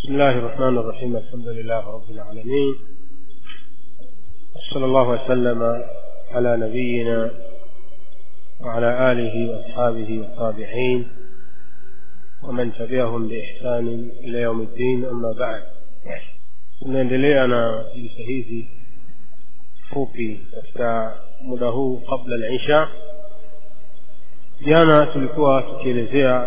بسم الله الرحمن الرحيم الحمد لله رب العالمين صلى الله وسلم على نبينا وعلى آله وأصحابه والتابعين ومن تبعهم بإحسان إلى يوم الدين أما بعد tunaendelea na jilisa hizi fupi katika muda huu kabla al-isha jana tulikuwa tukielezea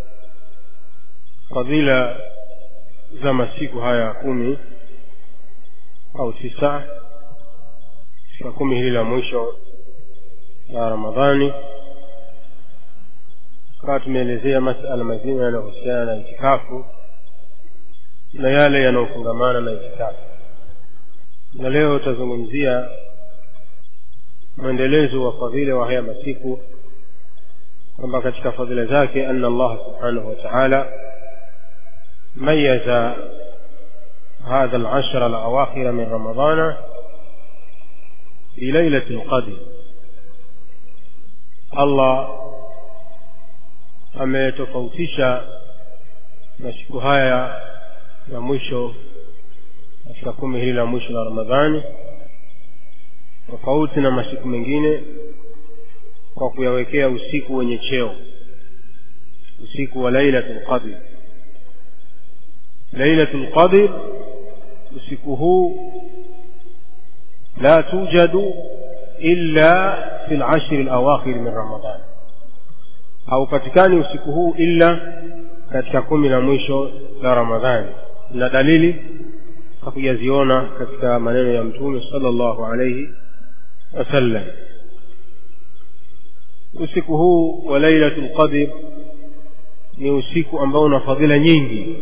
fadhila za masiku haya kumi au tisa katika kumi hili la mwisho la ramadhani tukawa tumeelezea masala mazima yanayohusiana na itikafu na yale yanayofungamana na itikafu na leo tutazungumzia mwendelezo wa fadhila wa haya masiku kwamba katika fadhila zake anna allah subhanahu wa taala ميز هذا العشر الأواخر من رمضان في ليلة القدر الله ametofautisha masiku haya ya mwisho katika kumi hili la mwisho la ramadhani tofauti na masiku mengine kwa kuyawekea usiku wenye cheo usiku wa lailatul qadr lailatul qadr usiku huu la tujadu illa fi lashri lawakhir min ramadan haupatikani usiku huu illa katika kumi la mwisho la ramadhani na dalili hakujaziona katika maneno ya mtume sala llahu alaihi wasallam usiku huu wa lailatul qadr ni usiku ambao una fadhila nyingi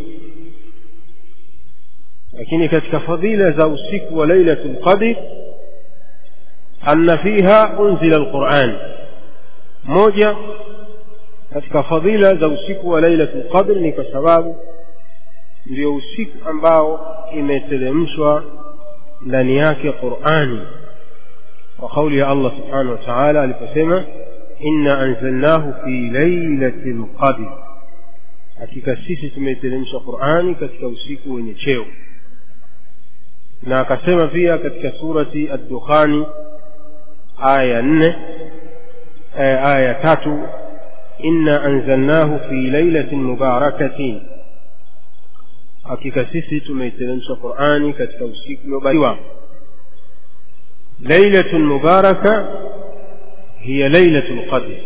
lakini katika fadhila za usiku wa lailatul qadr anna fiha unzila alquran moja katika fadhila za usiku wa lailatul qadr ni kwa sababu ndio usiku ambao imeteremshwa ndani yake qurani kwa kauli ya allah subhanahu wa taala aliposema inna anzalnahu fi lailati lqadr hakika sisi tumeiteremsha qurani katika usiku wenye cheo na akasema pia katika surati ad-dukhani aya ya nne aya ya tatu inna anzalnahu fi lailatin mubarakatin hakika sisi tumeiteremsha qurani katika usiku uliobarikiwa lailatun mubaraka hiya lailatul qadr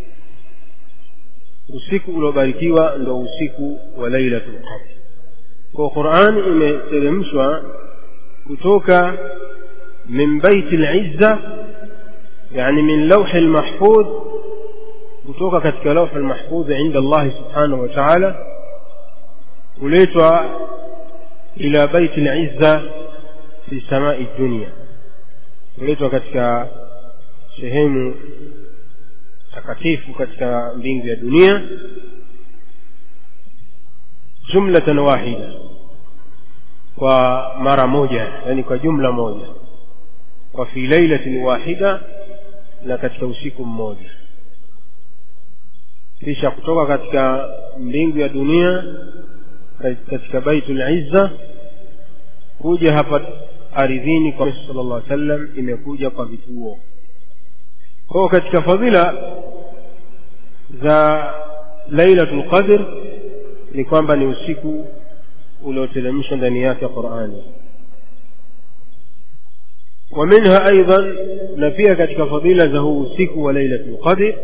usiku uliobarikiwa ndo usiku wa lailatul qadr kwa qurani imeteremshwa kutoka min baiti lizza yani min lauhi lmahfudh kutoka katika lauhi lmahfudh inda allahi subhanahu wa taala kuletwa ila baiti lizza fi samai dunia kuletwa katika sehemu takatifu katika mbingu ya dunia jumlatan wahida kwa mara moja yani kwa jumla moja kwa fi lailatin wahida na katika usiku mmoja kisha kutoka katika mbingu ya dunia katika baitul izza kuja hapa ardhini kwa sala llah sallam imekuja kwa vituo kwao katika fadhila za lailatul qadr ni kwamba ni usiku ulioteremshwa ndani yake qurani ومنها أيضا نفيها كتك فضيلة ذهو سك وليلة القدر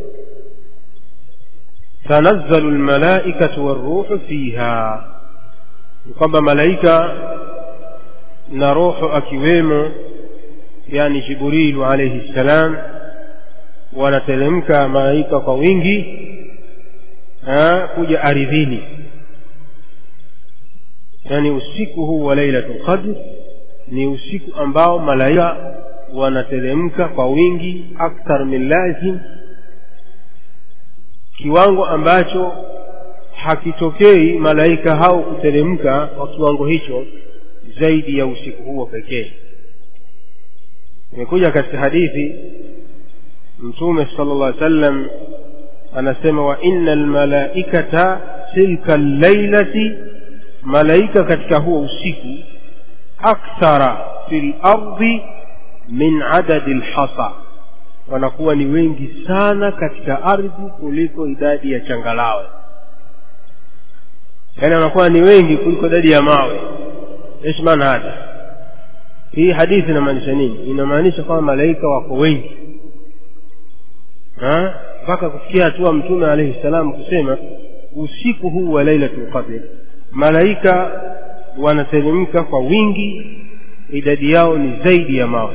تنزل الملائكة والروح فيها kwamba malaika na roho akiwemo yani jibrilu alaihi ssalam wanateremka malaika kwa wingi kuja aridhini yani usiku huu wa lailatul qadr ni usiku ambao malaika wanateremka kwa wingi akthar min lazim kiwango ambacho hakitokei malaika hao kuteremka kwa kiwango hicho zaidi ya usiku huo pekee imekuja katika hadithi mtume sala llah sallam anasema wa inna almalaikata tilka llailati malaika katika huo usiku akthara fi lardi min adadi lhasa wanakuwa ni wengi sana katika ardhi kuliko idadi ya changalawe yaani wanakuwa ni wengi kuliko idadi ya mawe ايش maana hada hii hadithi inamaanisha nini inamaanisha kwamba malaika wako wengi mpaka kufikia hatua mtume alaihi salam kusema usiku huu wa lailatul qadr malaika wanateremka kwa wingi idadi yao ni zaidi ya mawe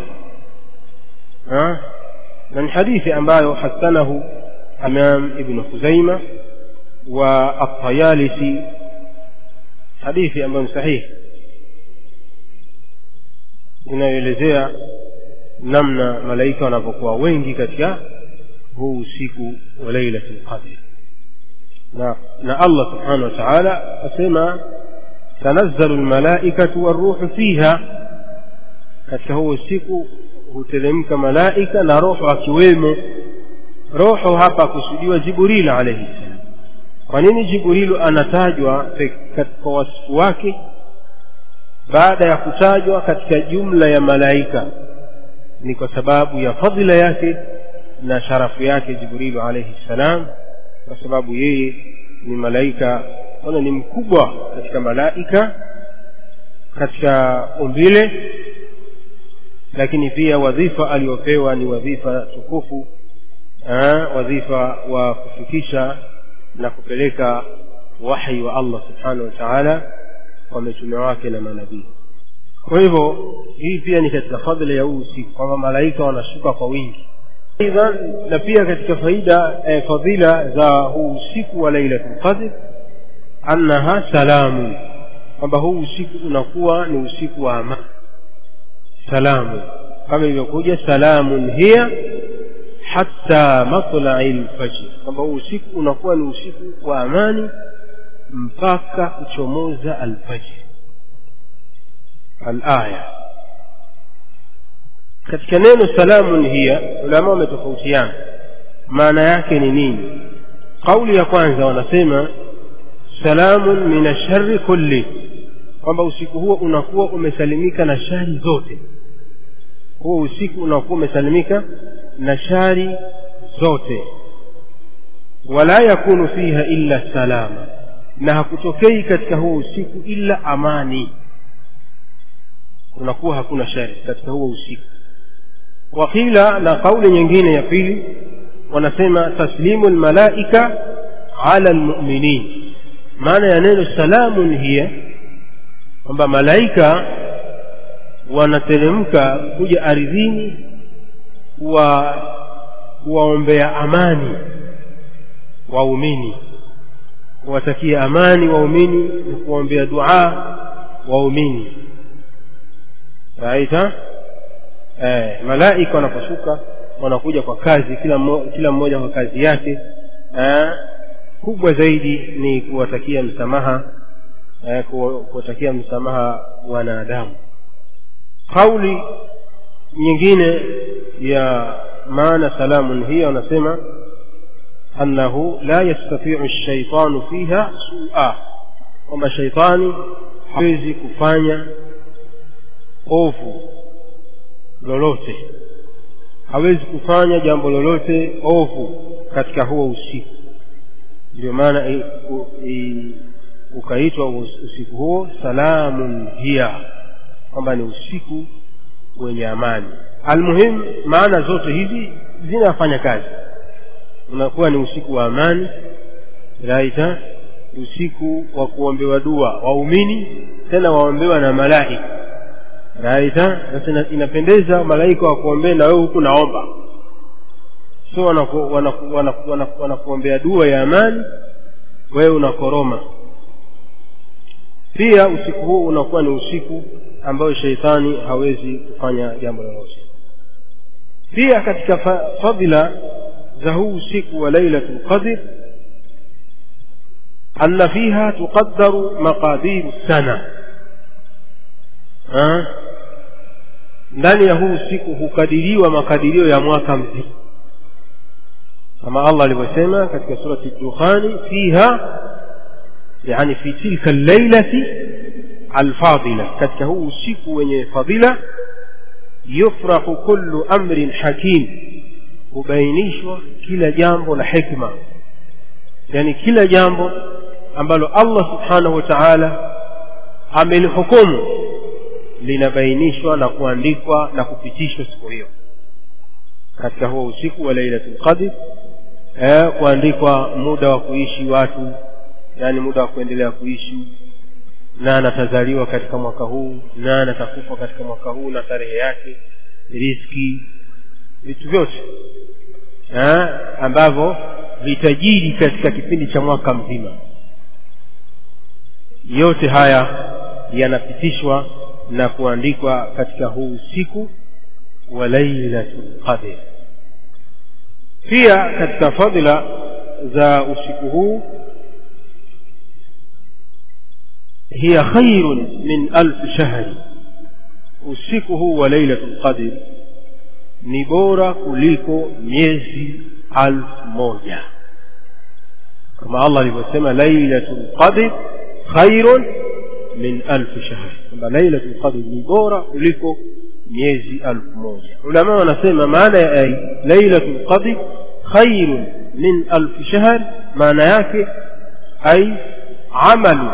na ni hadithi ambayo hasanahu imam ibnu khuzaima wa atayalisi hadithi ambayo ni sahihi inayoelezea namna malaika wanavyokuwa wengi katika huu usiku wa lailatul qadr na, na allah subhanahu wa taala asema tanazzalu lmalaikatu waruhu fiha katika huu usiku huteremka malaika na roho akiwemo roho hapa akusudiwa jibril alaihi ssalam kwa nini jibrilu anatajwa kwa wasifu wake baada ya kutajwa katika jumla ya malaika ni kwa sababu ya fadhila yake na sharafu yake jibrilu alaihi ssalam kwa sababu yeye ni malaika ona ni mkubwa katika malaika katika umbile lakini pia wadhifa aliopewa ni wadhifa tukufu wadhifa wa kufikisha na kupeleka wahi wa allah subhanahu wa taala kwa mitume wake na manabii kwa hivyo hii pia ni katika fadhila ya huu usiku kwamba malaika wanashuka kwa wingi aidha na pia katika faida eh, fadhila za huu usiku wa lailatul qadr annaha salamu kwamba huu usiku unakuwa ni usiku wa amani salamu kama ilivyokuja salamun hiya hatta matlai lfajr kwamba huu usiku unakuwa ni usiku wa amani mpaka kuchomoza alfajr alaya katika neno salamun hiya ulama wametofautiana maana yake ni nini kauli ya kwanza wanasema salamun min ashari kulli kwamba usiku huo unakuwa umesalimika na shari zote huo usiku unakuwa umesalimika na shari zote wala yakunu fiha illa salama na hakutokei katika huo usiku illa amani kunakuwa hakuna shari katika huo usiku wakila na kauli nyingine ya pili wanasema taslimu lmalaika ala lmuminin maana ya neno salamun hiya kwamba malaika wanateremka kuja ardhini kuwa kuwaombea amani waumini kuwatakia amani waumini na kuwaombea duaa waumini raita eh, malaika wanaposhuka wanakuja kwa kazi kila mmoja, kila mmoja kwa kazi yake eh, kubwa zaidi ni kuwatakia msamaha eh, kuwatakia msamaha wanadamu kauli nyingine ya maana salamun hiya wanasema annahu la yastatiu lshaitanu fiha sua kwamba shaitani hawezi kufanya ovu lolote hawezi kufanya jambo lolote ovu katika huo usiku ndio maana ukaitwa usiku huo salamun hiya kwamba ni usiku wenye amani almuhimu maana zote hizi zinafanya kazi unakuwa ni usiku wa amani raita usiku wa kuombewa dua waumini tena waombewa na malaika raita sasa inapendeza malaika wakuombee na wewe huku naomba so wanakuombea wanaku, wanaku, wanaku, wanaku dua ya amani wewe unakoroma pia usiku huu unakuwa ni usiku ambayo sheitani hawezi kufanya jambo lolote pia katika fadhila za huu usiku wa lailatul qadr anna fiha tuqaddaru maqadiru sana ndani ya huu usiku hukadiriwa makadirio ya mwaka mzima kama allah alivyosema katika surati dukhani fiha yani fi tilka llailati alfadila katika huu usiku wenye fadila yufrahu kullu amrin hakim hubainishwa kila jambo la hikma yani kila jambo ambalo allah subhanahu wa taala amelihukumu linabainishwa na kuandikwa na kupitishwa siku hiyo katika huo usiku wa lailatul qadr eh, kuandikwa muda wa kuishi watu yani muda wa kuendelea kuishi nani atazaliwa katika mwaka huu nani atakufa katika mwaka huu na tarehe yake riski vitu vyote eh, ambavyo vitajiri katika kipindi cha mwaka mzima yote haya yanapitishwa na kuandikwa katika huu usiku wa lailatul qadr pia katika fadhila za usiku huu hiya khairun min alf shahri usiku huu wa lailatul qadr ni bora kuliko miezi alfu moja kama allah alivyosema lailatul qadr khairun min alfi shahri kwamba lailatul qadr ni bora kuliko miezi alfu moja ulama wanasema maana ya lailatul qadr khairun min alfi shahr maana yake ay amalu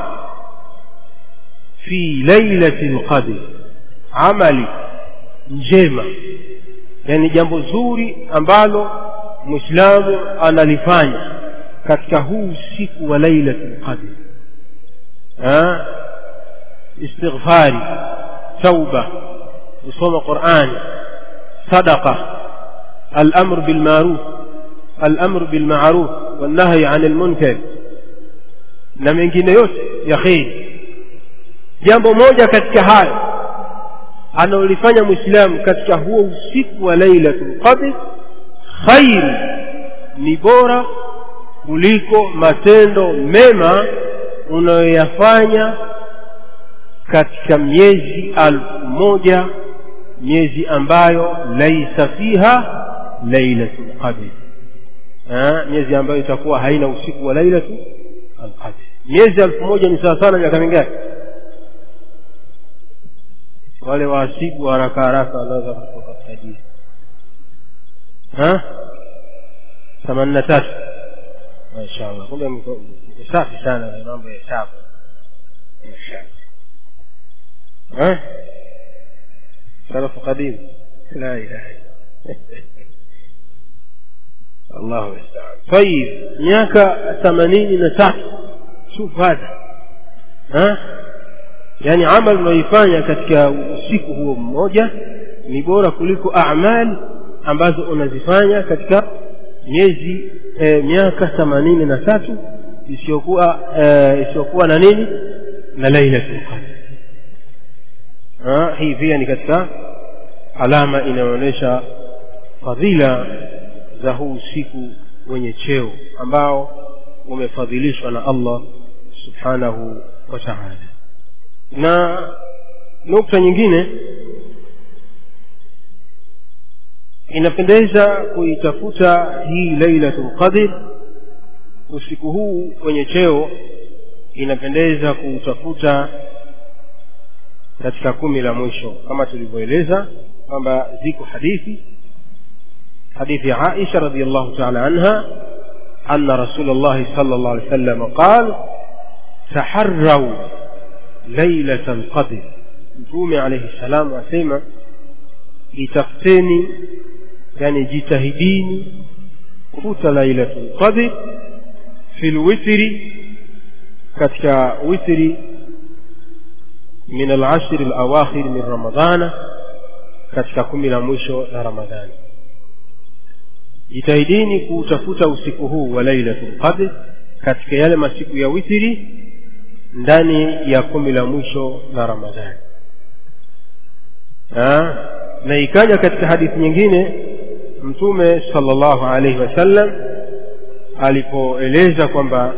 fi lailati lqadr amali njema yani jambo zuri ambalo mwislamu analifanya katika huu usiku wa lailati lqadr istighfari tauba kusoma qurani sadaqa الأمر بالمعروف الأمر بالمعروف والنهي عن المنكر na mengine yote ya kheri jambo moja katika hayo anaolifanya mwislamu katika huo usiku wa lailatul qadr khairu ni bora kuliko matendo mema unayoyafanya katika miezi alfu moja miezi ambayo laisa fiha lailatul qadr miezi ambayo itakuwa haina usiku wa lailatu alqadr miezi alfu moja ni sawa sana miaka mingapi wale wahasibu haraka haraka wanaweza kutoka kutajia themanini na tatu mashaallah kumbe mko safi sana na mambo ya hesabu salafu qadim la ilaha الله المستعان طيب miaka themanini na tatu shuf hadha ha yani amal unaoifanya katika usiku huo mmoja ni bora kuliko amal ambazo unazifanya katika miezi e, miaka themanini na tatu isiyokuwa e, isiyokuwa na nini na lailatul qadr hii pia ni katika alama inayoonyesha fadhila za huu usiku wenye cheo ambao umefadhilishwa na allah subhanahu wa taala na nukta nyingine inapendeza kuitafuta hii lailatul qadr usiku huu wenye cheo inapendeza kuutafuta katika kumi la mwisho kama tulivyoeleza kwamba ziko hadithi حديث عائشة رضي الله تعالى عنها أن رسول الله صلى الله عليه وسلم قال تحروا ليلة القدر مفهوم عليه السلام وسيما itafuteni yani jitahidini kufuta lailatul qadr fi lwitri katika witri min alashri alawakhir min ramadana katika kumi la mwisho la ramadhani jitahidini kuutafuta usiku huu wa lailatul qadr katika yale masiku ya witri ndani ya kumi la mwisho la ramadhani na ikaja katika hadithi nyingine mtume sallallahu alaihi wasallam alipoeleza kwamba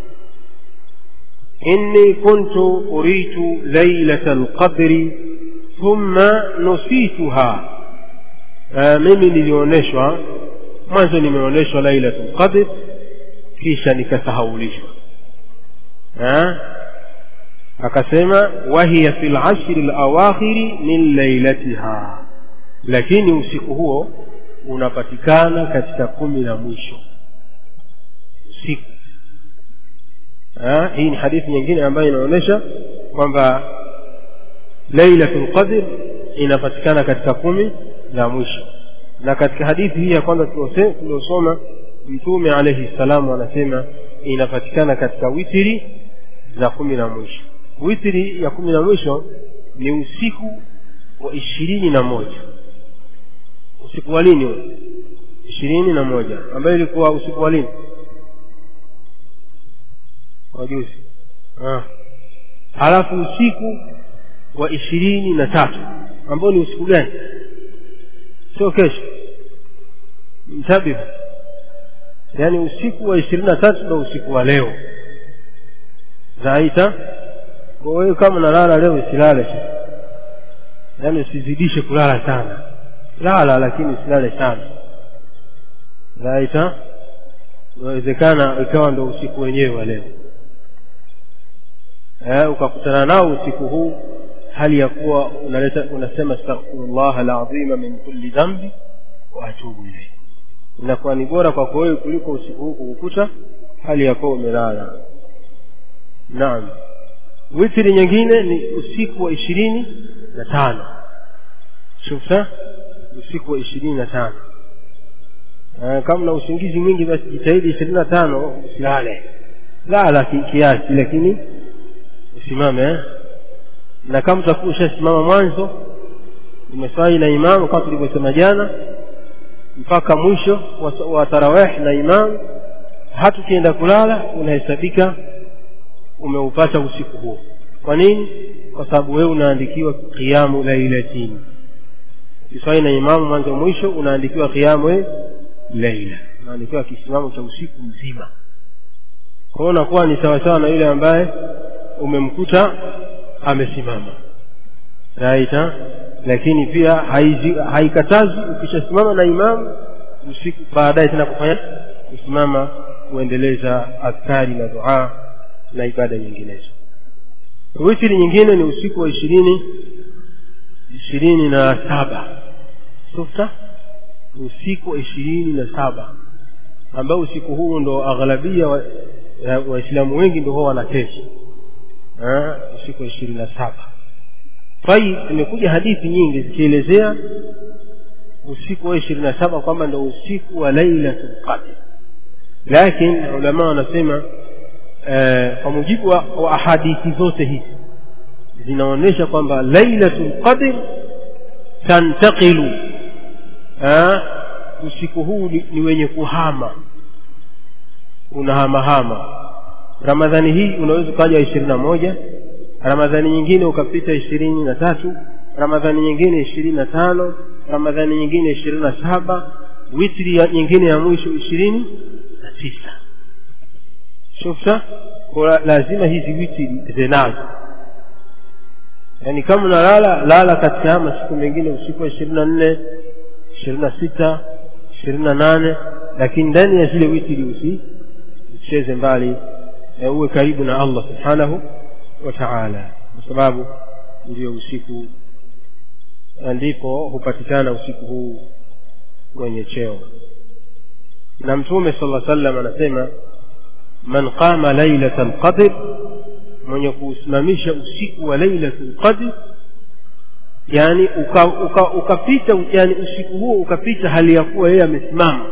inni kuntu uritu lailata lqadri thumma nusituha mimi nilioneshwa mwanzo nimeonyeshwa lailatul qadr kisha nikasahaulishwa ha? akasema wahiya fi lashri lawakhiri min lailatiha lakini usiku huo unapatikana katika kumi la mwisho usiku ha? hii ni hadithi nyingine ambayo inaonyesha kwamba lailatul qadr inapatikana katika kumi la mwisho na katika hadithi hii ya kwanza tuliosoma mtume alaihi salamu anasema inapatikana katika witiri za kumi na mwisho witiri ya kumi na mwisho ni usiku wa ishirini na moja usiku wa lini huo ishirini na moja ambayo ilikuwa usiku wa lini wajuzi halafu usiku wa ishirini na tatu ambao ni usiku gani sio kesho mtabihu yaani usiku wa ishirini na tatu ndo usiku wa leo zaita kwa wewe kama unalala leo usilale yaani usizidishe kulala sana lala lakini usilale sana zaita inawezekana ikawa ndo usiku wenyewe wa leo eh, ukakutana nao usiku huu hali ya kuwa unaleta unasema astaghfirullah alazima min kulli dhambi wa atubu ilayhi inakuwa ni bora kwako wewe kuliko usiku huu kukukuta hali ya kuwa umelala naam witri nyingine ni usiku wa ishirini na tano shufta usiku wa ishirini na tano kama na usingizi mwingi basi jitahidi ishirini na tano usilale lala kiasi lakini usimame eh? na kama utakuwa ushasimama mwanzo umeswali na imamu kama tulivyosema jana mpaka mwisho wa, wa tarawih na imamu hata ukienda kulala unahesabika umeupata usiku huo kwa nini kwa sababu wewe unaandikiwa qiyamu lailatini ukiswali na imamu mwanzo mwisho unaandikiwa qiyamu laila unaandikiwa kisimamo cha usiku mzima kwao unakuwa ni sawasawa na yule ambaye umemkuta amesimama raita lakini pia haikatazi ukishasimama na imamu usiku baadaye tena kufanya kusimama kuendeleza adhkari na dua na ibada nyinginezo witiri nyingine ni usiku wa ishirini ishirini na saba sufta usiku wa ishirini na saba ambao usiku huu ndo aghlabia waislamu wa wengi ndo huwa wanakesha usiku wa ishirini na saba tai imekuja hadithi nyingi zikielezea usiku wa ishirini na saba kwamba ndo usiku wa lailatul qadr lakini ulama wanasema kwa mujibu wa, wa ahadithi zote hizi zinaonyesha kwamba lailatul qadr tantaqilu usiku huu ni, ni wenye kuhama unahamahama ramadhani hii unaweza ukaja ishirini na moja ramadhani nyingine ukapita ishirini na tatu ramadhani nyingine ishirini na tano ramadhani nyingine ishirini na saba witri ya nyingine ya mwisho ishirini na tisa shufta kwa lazima hizi witri zinazo yaani kama unalala lala katika haya masiku mengine usiku wa ishirini na nne ishirini na sita ishirini na nane lakini ndani ya zile witri usi usicheze mbali e, uwe karibu na allah subhanahu wa taala kwa sababu ndio usiku ndipo hupatikana usiku huu wenye cheo na mtume sala sallam anasema man qama lailata lqadr mwenye kuusimamisha usiku wa lailatu lqadr yani ukapita uka, uka, uka yani usiku huo ukapita hali ya kuwa yeye amesimama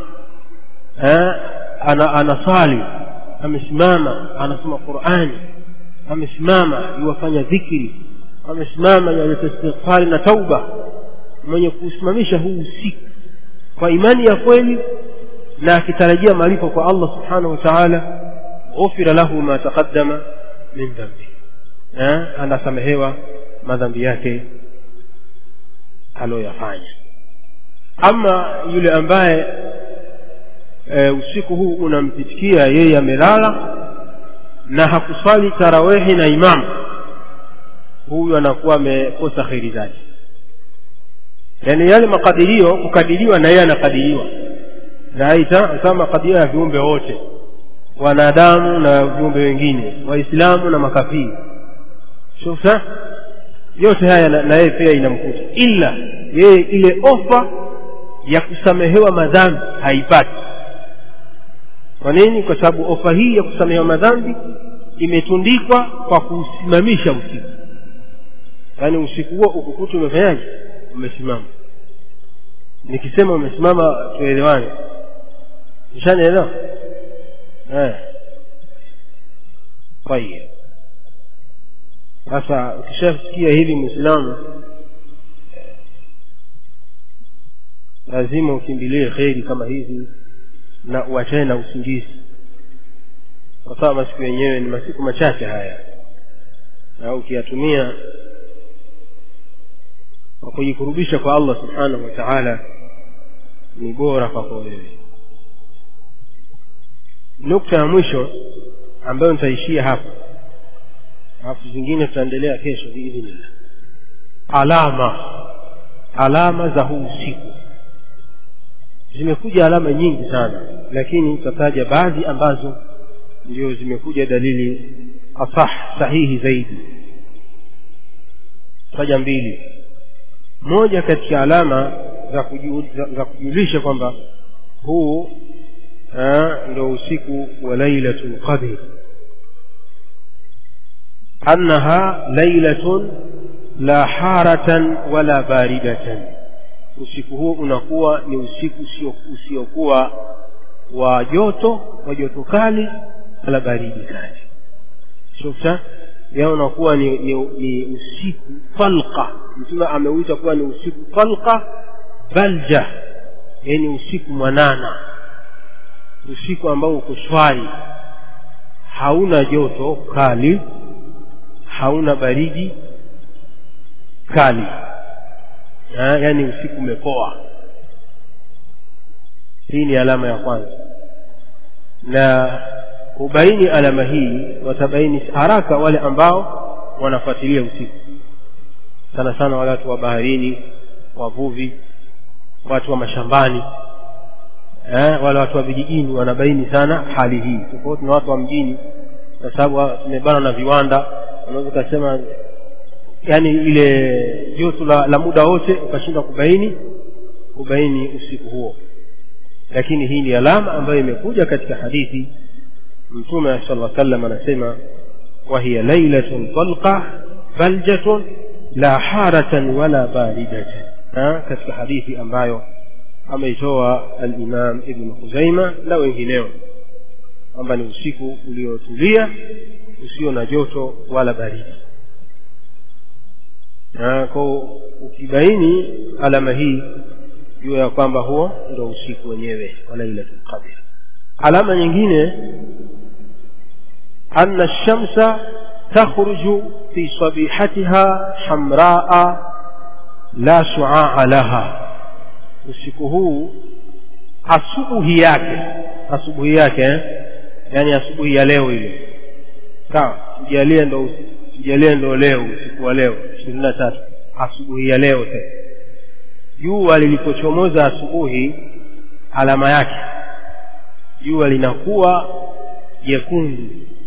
ana anasali amesimama anasoma qurani amesimama yuwafanya dhikri amesimama yaleta istighfari na tauba mwenye kuusimamisha huu usiku kwa imani ya kweli na akitarajia malipo kwa allah subhanahu wa taala ghufira lahu ma taqaddama min dhambi anasamehewa madhambi yake aliyoyafanya ama yule ambaye e, usiku huu unampitikia yeye amelala na hakuswali tarawehi na imamu huyu anakuwa amekosa kheri zake yaani yale makadirio kukadiriwa na yeye anakadiriwa raita kama makadirio ya viumbe wote wanadamu na viumbe wengine waislamu na makafiri shufta yote haya na na yeye pia inamkuta ila yeye ile ofa ya kusamehewa madhambi haipati kwa nini kwa sababu ofa hii ya kusamehewa madhambi imetundikwa kwa kuusimamisha usiku yaani usiku huo ukukuta umefanyaje umesimama nikisema umesimama tuelewane ishanielewa eh. tayib sasa ukishasikia hili mwislamu lazima ukimbilie kheri kama hizi na uachane na usingizi kwa sababu masiku yenyewe ni masiku machache haya na ukiyatumia kwa kujikurubisha kwa allah subhanahu wa taala ni bora kwako wewe nukta ya mwisho ambayo nitaishia hapa alafu zingine tutaendelea kesho biidhnillah alama alama za huu usiku zimekuja alama nyingi sana lakini tutataja baadhi ambazo ndio zimekuja dalili asah sahihi zaidi taja mbili moja katika alama za, kuju, za, za kujulisha kwamba huu ndo usiku wa lailatu lqadr annaha lailatun la haratan wala baridatan usiku huo unakuwa ni usiku usiokuwa wa joto wa joto kali wala baridi kali shufta ya unakuwa ni, ni, ni usiku falqa mtume ameuita kuwa ni usiku falqa balja yani usiku mwanana usiku ambao uko shwari hauna joto kali hauna baridi kali ha, yani usiku umepoa hii ni alama ya kwanza na kubaini alama hii watabaini haraka wale ambao wanafuatilia usiku sana sana wale watu wa baharini wavuvi watu wa mashambani eh, wale watu wa vijijini wanabaini sana hali hii tofauti na watu wa mjini kwa sababu tumebana na viwanda unaweza ukasema yani ile joto la, la muda wote ukashindwa kubaini kubaini usiku huo lakini hii ni alama ambayo imekuja katika hadithi mtume sala sallam anasema wahiya lailatun talqa baljatun la haratan wala baridatan katika hadithi ambayo ameitoa alimam ibnu khuzaima na wengineo kwamba ni usiku uliotulia usio na joto wala baridi ko ukibaini alama hii jua ya kwamba huo ndo usiku wenyewe wa lailatul qadr alama nyingine anna shamsa takhruju fi sabihatiha hamraa la shuaa laha usiku huu asubuhi yake asubuhi yake eh? yaani asubuhi ya leo ile sawa tujalie ndo tujalie ndo leo usiku wa leo ishirini na tatu asubuhi ya leo sasa jua lilipochomoza asubuhi alama yake jua linakuwa jekundu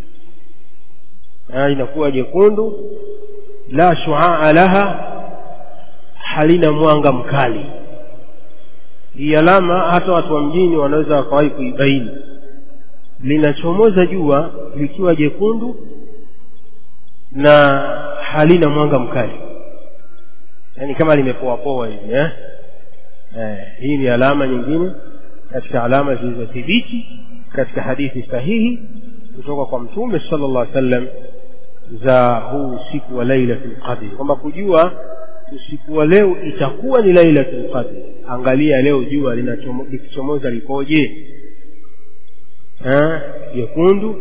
linakuwa jekundu la shuaa laha halina mwanga mkali hii alama hata watu wa mjini wanaweza wakawahi kuibaini linachomoza jua likiwa jekundu na halina mwanga mkali yaani kama limepoapoa hivi eh? eh, hii ni alama nyingine katika alama zilizothibiti katika hadithi sahihi kutoka kwa mtume sala llah sallam za huu usiku wa lailatul qadri kwamba kujua usiku wa leo itakuwa ni lailatul qadri angalia leo jua likichomoza likoje jekundu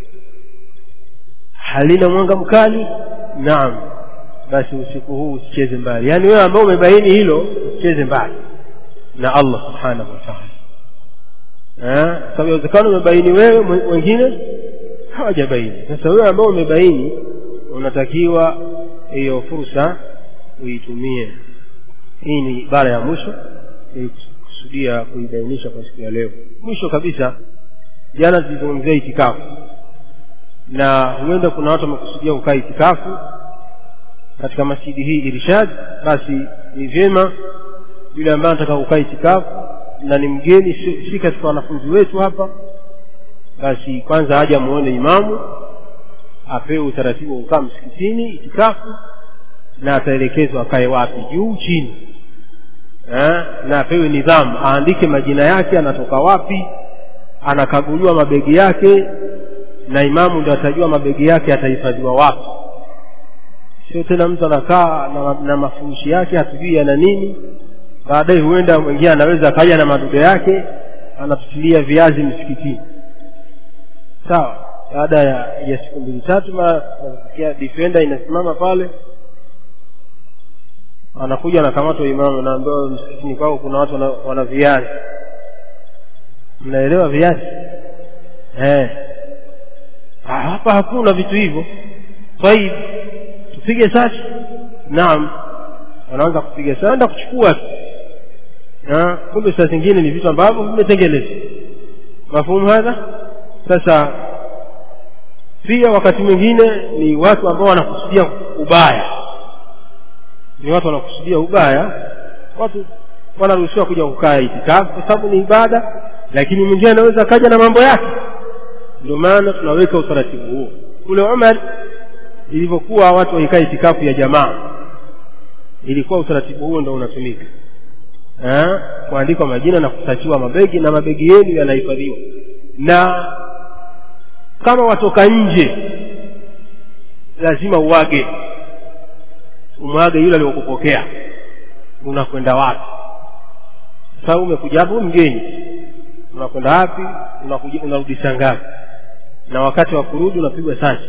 halina mwanga mkali naam basi usiku huu usicheze mbali yaani wewe ambao umebaini hilo usicheze mbali na allah subhanahu wa taala sababu inawezekana umebaini wewe wengine hawajabaini sasa wewe ambao umebaini unatakiwa hiyo fursa uitumie hii ni ibara ya mwisho ili kusudia kuibainisha kwa siku ya leo mwisho kabisa jana tulizungumzia itikafu na huenda kuna watu wamekusudia kukaa itikafu katika masjidi hii irshad basi ni vyema yule ambaye anataka kukaa itikafu na ni mgeni si, si katika wanafunzi wetu hapa basi kwanza aje amuone imamu apewe utaratibu wa kukaa msikitini itikafu na ataelekezwa akae wapi juu chini eh, na apewe nidhamu aandike majina yake anatoka wapi anakaguliwa mabegi yake na imamu ndo atajua mabegi yake atahifadhiwa wapi sio tena mtu anakaa na, na mafurushi yake hatujui yana nini baadaye huenda mwingine anaweza akaja na madude yake anatutilia viazi msikitini sawa baada ya, ya siku mbili tatu nasikia defender inasimama pale anakuja anakamatwa imamu naambiwa msikitini kwao kuna watu wana, wana viazi mnaelewa viazi eh. hapa hakuna vitu hivyo taib tupige sasi naam wanaanza kupiga sasa enda kuchukua tu kumbe saa zingine ni vitu ambavyo vimetengenezwa mafumu hadha sasa pia wakati mwingine ni watu ambao wanakusudia ubaya ni watu wanakusudia ubaya watu wanaruhusiwa kuja kukaa itikafu kwa sababu ni ibada lakini mwingine anaweza akaja na mambo yake ndio maana tunaweka utaratibu huo kule umar ilivyokuwa watu wakikaa itikafu ya jamaa ilikuwa utaratibu huo ndo unatumika kuandikwa majina na kutachiwa mabegi na mabegi yenu yanahifadhiwa na kama watoka nje lazima uwage umwage yule aliyokupokea unakwenda wapi sasa umekuja hapo mgeni unakwenda wapi unakuja unarudisha ngapi na wakati wa kurudi unapigwa sasi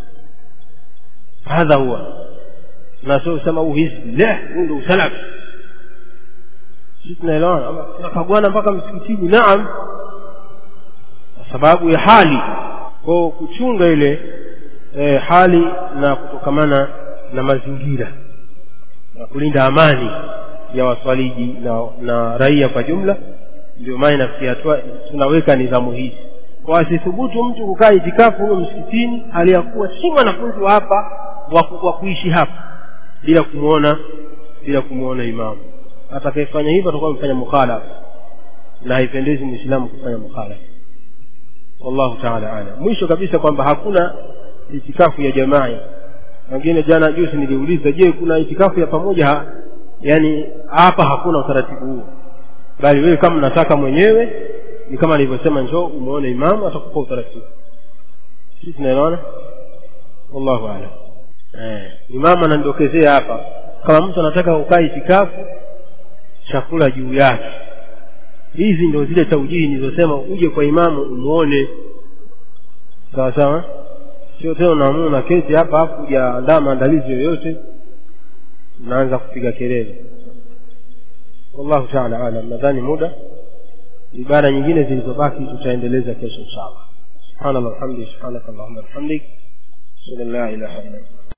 hadha huwa na sio usema huu hizbi le huu ndo usalafi sisi tunaelewana tunakaguana mpaka msikitini naam kwa sababu ya hali kwao kuchunga ile e, hali na kutokamana na mazingira na kulinda amani ya waswaliji na, na raia kwa jumla ndio maana inafikia hatua tunaweka nidhamu hizi kwa asithubutu mtu kukaa itikafu huyo msikitini hali ya kuwa si mwanafunzi wa hapa wa kuishi hapa bila kumwona bila kumwona imamu atakayefanya hivyo atakuwa amefanya mukhalafa na haipendezi mwislamu kufanya mukhalafa wallahu taala alam mwisho kabisa kwamba hakuna itikafu ya jamaa wengine jana juzi niliuliza je kuna itikafu ya pamoja ha, yani hapa hakuna utaratibu huo bali wewe kama unataka mwenyewe ni kama nilivyosema njoo umuone imamu atakupa utaratibu sisi tunaelewana wallahu alam eh, imamu anandokezea hapa kama mtu anataka kukaa itikafu chakula juu yake hizi ndio zile taujihi nilizosema uje kwa imamu umuone sawa sawa sio tena unaamua na keti hapa hapo hujaandaa maandalizi yoyote unaanza kupiga kelele wallahu taala alam nadhani muda ibada nyingine zilizobaki tutaendeleza kesho inshallah subhanallah walhamdi subhanaka allahumma bihamdik ashhadu an la ilaha illa anta